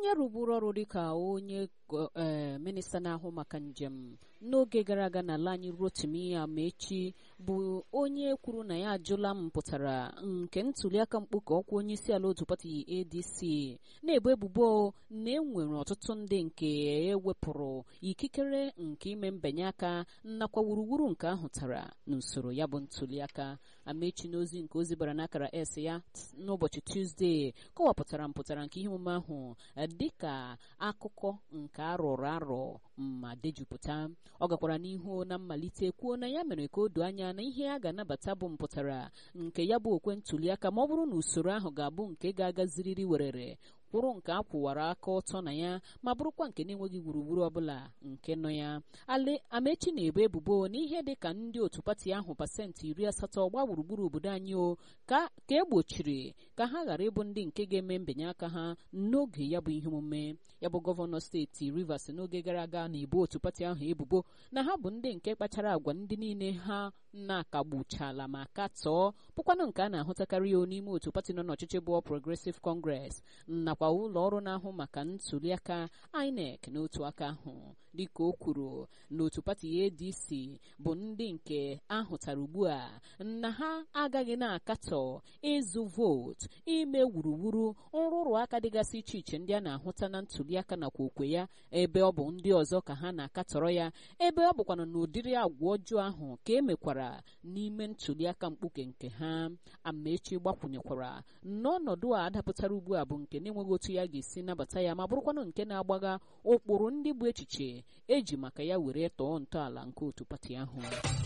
onye rụburu ọrụ dịka onye ee minista na-ahụ maka njem n'oge gara aga n'ala anyị rotimi amaechi bụ onye kwuru na ya ajụla mpụtara nke ntuliaka mkpuke ọkwa onye isi ala otu pati adc na-ebo ebubo na enwere ọtụtụ ndị nke ewepụrụ ikikere nke ime mbinye aka nakwa wuruwuru nke ahụtara n'usoro ya bụ ntuliaka amaechi n'ozi nke ozi bara n'akara s ya n'ụbọchị tuzdee kọwapụtara mpụtara nke ihe omume ahụ dịka akụkọ nke arụrụ arọ ma dejupụta ọ gakwara n'ihu na mmalite kwuo na ya mere ka o doo anya na ihe a ga-anabata bụ mpụtara nke ya bụ okwe ntuliaka ma ọ bụrụ na usoro ahụ ga-abụ nke ga-agaziriri werere kwụrụ nke a kwụwara aka ọtọ na ya ma bụrụkwa nke na-enweghị gburugburu ọbụla nke nọ ya ale amechi na-ebo ebubo na ihe dị ka ndị otu pati ahụ pasentị iri asatọ gba gburugburu obodo anyị o ka ka e gbochiri ka ha ghara ịbụ ndị nke ga-eme mbinye aka ha n'oge ya bụ ihe omume ya bụ gọvanọ steeti rivers n'oge gara aga na-ebo otu pati ahụ ebubo na ha bụ ndị nke kpachara agwa ndị niile ha na-akagbuchala ma katọọ bụkwanụ nke a na-ahụtakarị o n'ime otu pati nọ n'ọchịchị bụ progressive congress nakwa ụlọ ọrụ na-ahụ maka ntuliaka inec n'otu aka ahụ dịka o kwuru na otu pati adc bụ ndị nke ahụtara ugbu a na ha agaghị na-akatọ ịzụ vootu ime wuruwuru nrụrụ aka dịgasị iche iche ndị a na-ahụta na ntuliaka nakwa okwe ya ebe ọ bụ ndị ọzọ ka ha na-akatọrọ ya ebe ọ bụkwana na ụdịrị agwa ọjọọ ahụ ka e mekwara n'ime ntuliaka mkpuke nke ha amaechi gbakwunyekwara n'ọnọdụ a adapụtara ugbu a bụ nke na-enweghị otu ya ga-esi nabata ya ma bụrụkwanụ nke na-agbagha ụkpụrụ ndị bụ echiche eji maka ya were tọọ ntọala nke otu pati ahụ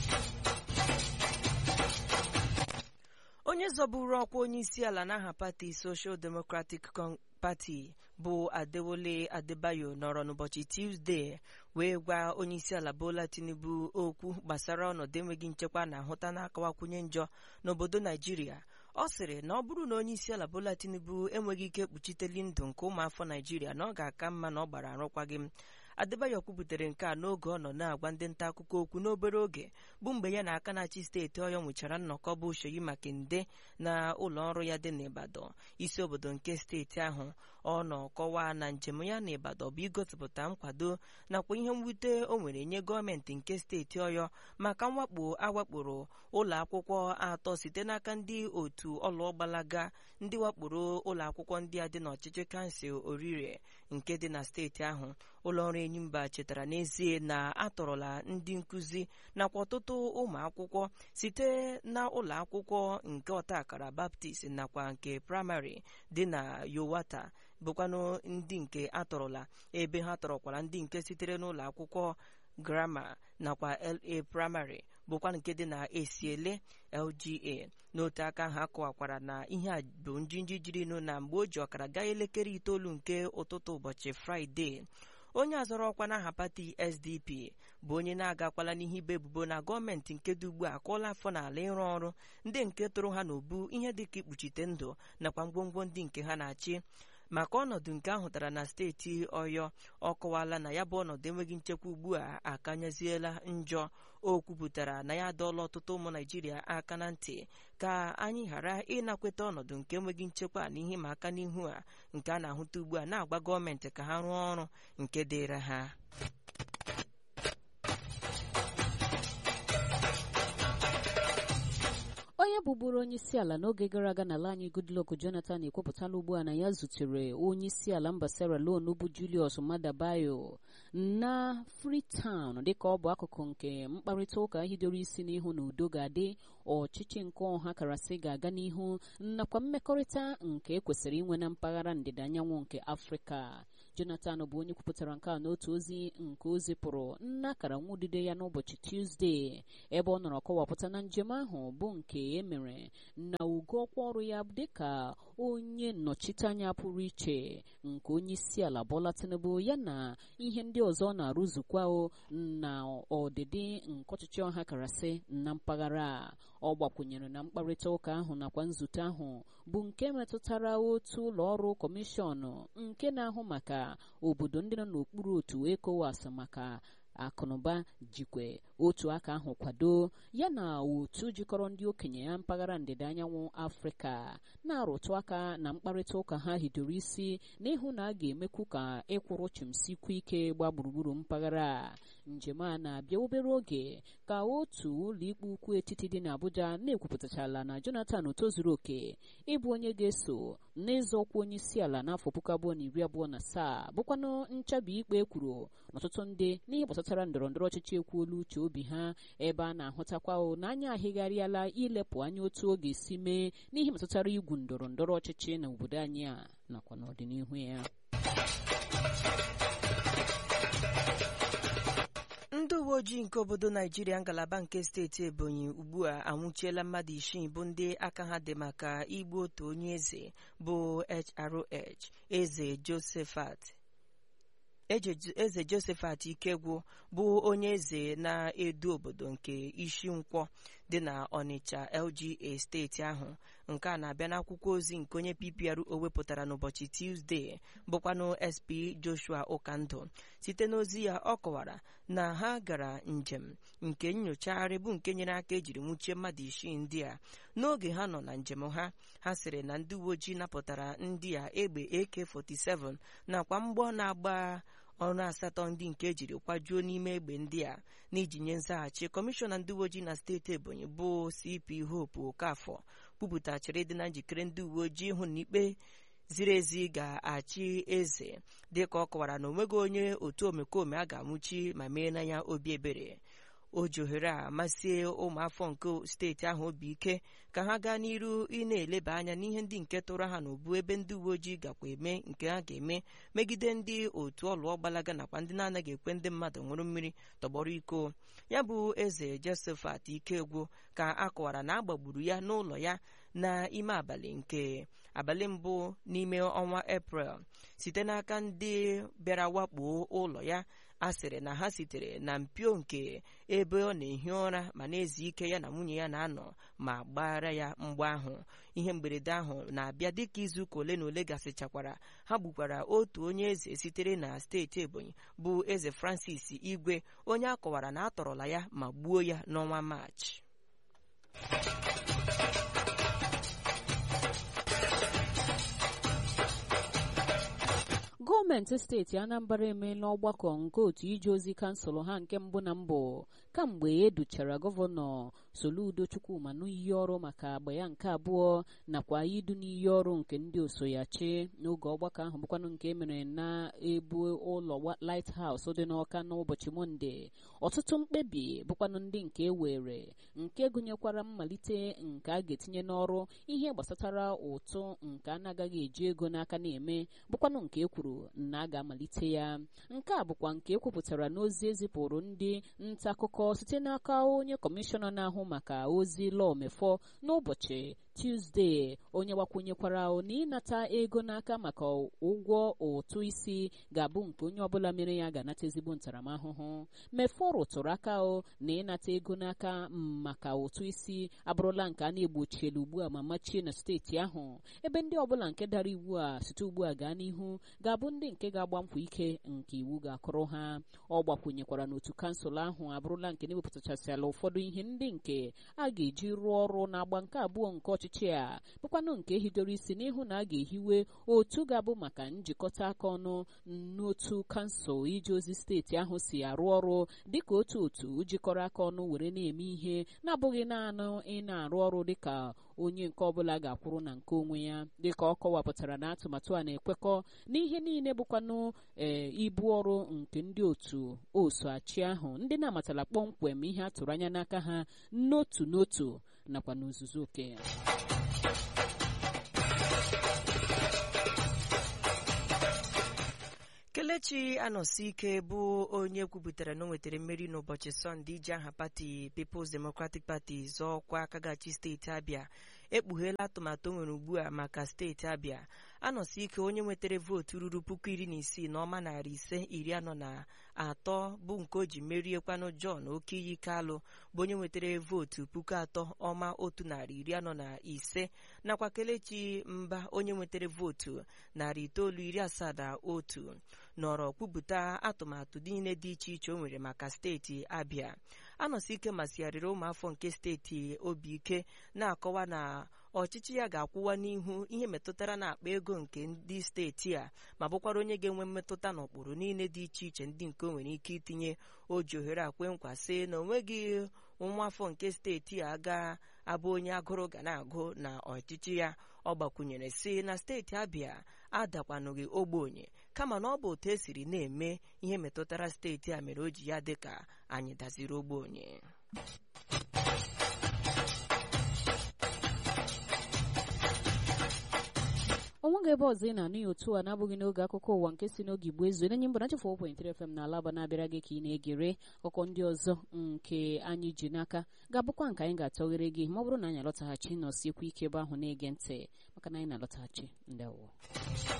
onye zọburu ọkwa onye isi ala n'aha pati social democratic pati bụ adewole adebayo nọrọ n'ụbọchị tuzdee wee gwa onye isi ala bola tinubu okwu gbasara ọnọdụ enweghị nchekwa na-ahụta na-akawakwunye njọ n'obodo naijiria ọ sịrị na ọ bụrụ na onye isi ala bola tinubu enweghị ike kpuchiteli ndụ nke ụmụafọ naijiria na ọ ga-aka mma na ọ gbara arụkwaghịm adebayo kwubutere nke a n'oge ọ nọ na-agwa ndị nta akụkọ okwu n'obere oge bụ mgbe ya na aka na-achị steeti ọyọ nwechara nnọkọ bụ Seyi Makinde na ụlọ ọrụ ya dị n'Ibadan isi obodo nke steeti ahụ ọ nọ kọwaa na njem ya n'Ibadan bụ igosipụta nkwado nakwa ihe mwute o nwere nye gọọmenti nke steeti ọyọ maka mwakpo awakporo ụlọ akwụkwọ atọ site n'aka ndị otu ọlụọgbalaga ndị wakporo ụlọ akwụkwọ ndị a dị n'ọchịchị kansụl orire nke dị na steeti ahụ ụlọ ọrụ enyimba chetara n'ezie na atọrọla ndị nkụzi nakwa ọtụtụ ụmụ akwụkwọ site na ụlọ akwụkwọ nke ọtakara baptist nakwa nke praịmarị dị na yowata bụkwanụ ndị nke atọrọla ebe ha tọrọkwara ndị nke sitere n'ụlọ akwụkwọ grama nakwa la praịmarị bụkwa nke dị na esiele lga n'otu aka ha kọwakwara na ihe a bụ njinji jirinụ na mgbe o ji ọkara gaa elekere itoolu nke ụtụtụ ụbọchị fraịde onye azọrọ ọkwa n'aha pati sdp bụ onye na-agakwala n'ihe ibe ebubo na gọọmenti nke dị ugbu a akụọla afọ n'ala ịrụ ọrụ ndị nke tụrụ ha n'obu ihe dịka ikpuchite ndụ nakwa ngwongwo ndị nke ha na-achị maka ọnọdụ nke ahụtara na steeti ọyọ ọ kọwala na ya bụ ọnọdụ enweghị nchekwa ugbu a akanyeziela njọ o kwupụtara na ya adọọla ọtụtụ ụmụ naijiria aka na ntị ka anyị ghara ịnakweta ọnọdụ nke enweghị nchekwa na ihe ma aka n'ihu a nke a na-ahụta ugbu a na-agba gọọmenti ka ha rụọ ọrụ nke dịịra ha onye bụburu onye isi ala n'oge gara aga n'ala anyị goodluck jonathan ekwupụtala ugbu a na ya zutere onye isi ala mba sierra leone bụ julius madabayo na freetown dịka ọ bụ akụkụ nke mkparịta ụka hidoro isi n'ihu na udo ga-adị ọchịchị nke ọha karasị ga-aga n'ihu nakwa mmekọrịta nke ekwesịrị inwe na mpaghara ndịda anyanwụ nke afrịka jonathan bụ onye kwupụtara nke a n'otu ozi nke o zipụrụ nnakara nwudide ya n'ụbọchị tuzdee ebe ọ nọrọ kọwapụta na njem ahụ bụ nke emere na ugo ọkwa ọrụ ya dịka onye nnọchiteanya pụrụ iche nke onye isi ala Bola Tinubu ya na ihe ndị ọzọ ọ na-arụzukwa na ọdịdị nke ọchịchị ọha karasị na mpaghara a ọ gbakwunyere na mkparịta ụka ahụ nakwa nzute ahụ bụ nke metụtara otu ụlọ ọrụ kọmishọn nke na-ahụ maka obodo ndị nọ n'okpuru otu ECOWAS maka akụnụba jikwe otu aka ahụ kwado ya na otu jikọrọ ndị okenye ya mpaghara ndịda anyanwụ afrịka na-arụtụ aka na mkparịta ụka ha hidoro isi n'ịhụ na a ga-emekwu ka ịkwụrụ chimsikwu ike gba gburugburu mpaghara njem a na-abịa obere oge ka otu ụlọikpe ukwu etiti dị n'Abuja na-ekwupụtachala na Jonathan tozuru oke ịbụ onye ga-eso n'ịzọkwa onye isi ala n'afọ puku abụọ na iri abụọ na asaa bụkwanụ nchabi ikpe kwuru n'ọtụtụ ndị n'ihe gbasatara ndọrọ ndọrọ ọchịchị ekwuola uche obi ha ebe a na-ahụtakwa na anya ahịgharịala ilepụ anya otu ọ ga-esi mee n'ihe metụtara igwu ndọrọ ndọrọ ọchịchị na obodo anyị a nakwa n'ọdịnihu ya ndị uwe ojii nke obodo naijiria ngalaba nke steeti ebonyi ugbu a anwụchiela mmadụ isii bụ ndị aka ha dị maka igbu otu onye eze bụ HRH eze Josephat eze Josephat Ikegwu bụ onye eze na-edu obodo nke isi nkwọ dị na Onitsha LGA steeti ahụ nke a na-abịa n'akwụkwọ ozi nke onye PPRO wepụtara n'ụbọchị Tuzdee bụkwanụ SP Joshua Ụkandụ site n'ozi ya ọ kọwara na ha gara njem nke nyochagharị bụ nke nyere aka ejiri nwuchie mmadụ isii ndị a n'oge ha nọ na njem ha ha sịrị na ndị uwe ojii napụtara ndị a egbe AK47 nakwa mgbọ na-agba ọrụ asatọ ndị nke ejiri kwajuo n'ime egbe ndị a n'iji nye nzaghachi kọmishọna ndị uwe ojii na steeti ebonyi bụ CP Hope Okafọ kwupụtachiri dị na njikere ndị uwe ojii ịhụ na ikpe ziri ezi ga-achị eze dịka ọ kọwara na onweghị onye otu omekome a ga-amụchi ma mee na ya obi ebere o ji ohere a masịe ụmụafọ nke steeti ahụ obi ike ka ha gaa n'iru ị na-eleba anya n'ihe ndị nke tụrụ ha n'ubu ebe ndị uwe ojii gakwa eme nke ha ga-eme megide ndị otu ọlụọ gbalaga nakwa ndị na-anaghị ekwe ndị mmadụ ṅụrụ mmiri tọgbọrọ iko ya bụ eze Josephat Ikegwu ka a kọwara na agbagburu ya n'ụlọ ya n'ime abalị nke abalị mbụ n'ime ọnwa Eprel site n'aka ndị bịara wakpo ụlọ ya a sịrị na ha sitere na mpio nke ebe ọ na-ehi ụra ma na-ezu ike ya na nwunye ya na-anọ ma gbara ya mgbe ahụ ihe mberede ahụ na-abịa dịka izuụka ole na ole gasịchakwara ha gbukwara otu onye eze sitere na steeti Ebonyi bụ eze Francis Igwe onye a kọwara na a tọrọla ya ma gbuo ya n'ọnwa Maachị gọọmenti steeti anambra emeela ọgbakọ nke otu ije ozi kansụl ha nke mbụ na mbụ kamgbe educhara gọvanọ soludo chukwuma n'iyi ọrụ maka agba ya nke abụọ nakwa idu n'iyi ọrụ nke ndị osoyachi n'oge ọgbakọ ahụ bụkwanụ nke emere na ebu ụlọ lighthouse dị n'ọka n'ụbọchị mọnde ọtụtụ mkpebi bụkwanụ ndị nke ewere nke gụnyekwara mmalite nke a ga-etinye n'ọrụ ihe gbasatara ụtụ nke a na-agaghị eji ego n'aka na-eme bụkwanụ nke e kwuru na a ga-amalite ya nke a bụkwa nke ekwupụtara n'ozi ezipụrụ ndị nta akụkọ site n'aka onye kọmishọna na-ahụ maka ozi lọmefọ n'ụbọchị Tuzdee onye gbakwunyekwara na ịnata ego n'aka maka ụgwọ ụtụ isi ga-abụ nke onye ọbụla mere ya ga-anata ezigbo ntaramahụhụ mefọ rụtụrụ aka o na ịnata ego n'aka maka ụtụ isi abụrụla nke a na-egbochiela ugbu a ma machie na steeti ahụ ebe ndị ọbụla nke dara iwu a site ugbu a gaa n'ihu ga-abụ ndị nke ga-agba mkpụ ike nke iwu ga-akụrụ ha ọ gbakwunyekwara n'otu kansụl ahụ abụrụla nke na-ewepụtachasịala ụfọdụ ihe ndị nke a ga-eji rụọ ọrụ n'agba nke abụọ nke ọchịchị a bụkwanụ nke hidoro isi n'ihu na a ga-ehiwe otu ga-abụ maka njikọta aka ọnụ n'otu kansụl ije ozi steeti ahụ si arụ ọrụ dịka otu otu jikọrọ aka ọnụ were na-eme ihe na-abụghị naanị ị na-arụ ọrụ dịka onye nke ọbụla ga-akwụrụ na nke onwe ya dịka ọ kọwapụtara na atụmatụ a na-ekwekọ n'ihe niile bụkwanụ ee ibu ọrụ nke ndị otu osoachi ahụ ndị na-amatala kpọmkwem ihe a tụrụ anya n'aka ha n'otu n'otu nakwa n'ozuzu oke kelechi anọsi ike bụ onye kwupụtara na o nwetara mmeri n'ụbọchị sọnde iji aha pati People's Democratic Party zọọ ọkwa akagachi steeti abịa ekpugheela atụmatụ o nwere ugbu a maka steeti abịa anọsi ike onye nwetara vootu ruru puku iri na isii na ọma narị ise iri anọ na atọ bụ nke o ji meriekwanụ John Okiyi Kalụ bụ onye nwetara vootu puku atọ ọma otu narị iri anọ na ise nakwa Kelechi Mba onye nwetara vootu narị itoolu iri asaa na otu nọrọ kwupụta atụmatụ niile dị iche iche o nwere maka steeti Abịa anọsi ike masịgharịrị ụmụafọ nke steeti obi ike na-akọwa na ọchịchị ya ga-akwụwa n'ihu ihe metụtara na akpa ego nke ndị steeti a ma bụkwara onye ga-enwe mmetụta n'ụkpụrụ niile dị iche iche ndị nke o nwere ike itinye o ji ohere akwe nkwa sị na o nweghị nwa afọ nke steeti a ga-abụ onye agụrụ ga na-agụ na ọchịchị ya ọ gbakwunyere sị na steeti abịa adakwanụghị ogbenye kama na ọ bụ otu esiri na-eme ihe metụtara steeti a mere o ji ya dị ka anyị daziri ogbenye onweghị ebe ọzọ ị na-anụ ya otu a na-abụghị n'oge akụkọ ụwa nke si n'oge igbo ezu enyi mbụ na nchefu 4.3 FM na alaba na-abịara gị ka ị na-egere akụkọ ndị ọzọ nke anyị ji n'aka ga-abụkwa nke anyị ga-atọghere gị ma ọ bụrụ na anyị alọtaghachi nọsiekwu ike ebe ahụ na-ege ntị maka na anyị na-alọtaghachi ndị